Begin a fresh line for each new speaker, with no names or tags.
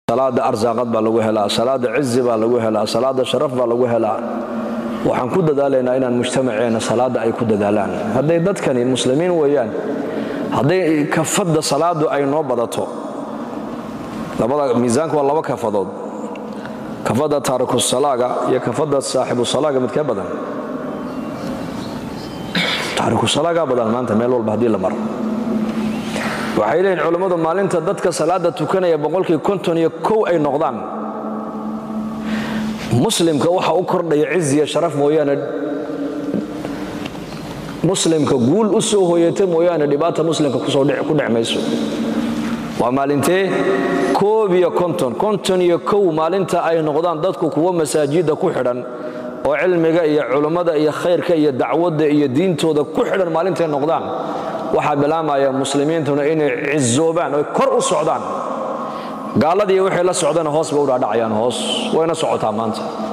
salaada arsaaqad baa lagu helaa salaada cizi baa lagu helaa salaada sharaf baa lagu helaa waxaan ku dadaalaynaa inaan mujtamaceenna salaada ay ku dadaalaan hadday dadkani muslimiin weeyaan hadday kafadda salaadu ay noo badato miisaanka waa laba kafadood kafadda taarikusalaga iyo kafadda saaxibusalaaga midkee badan taarikusalagaa badan maanta meel walba haddii la maro waxay leeyihin culammadu maalinta dadka salaada tukanaya boqolkii konton iyo kow ay noqdaan muslimka waxa u kordhaya ciziya sharaf mooyaane muslimka guul u soo hooyata mooyaane dhibaata muslimka ku dhec mayso waa maalintee koob iyo konton konton iyo kow maalinta ay noqdaan dadku kuwo masaajidda ku xidhan oo cilmiga iyo culummada iyo khayrka iyo dacwadda iyo diintooda ku xidhan maalintay noqdaan waxaa bilaamaya muslimiintuna inay cizoobaan oy kor u socdaan gaalladii waxay la socdana hoos bay u dhaadhacayaan hoos wayna socotaa maanta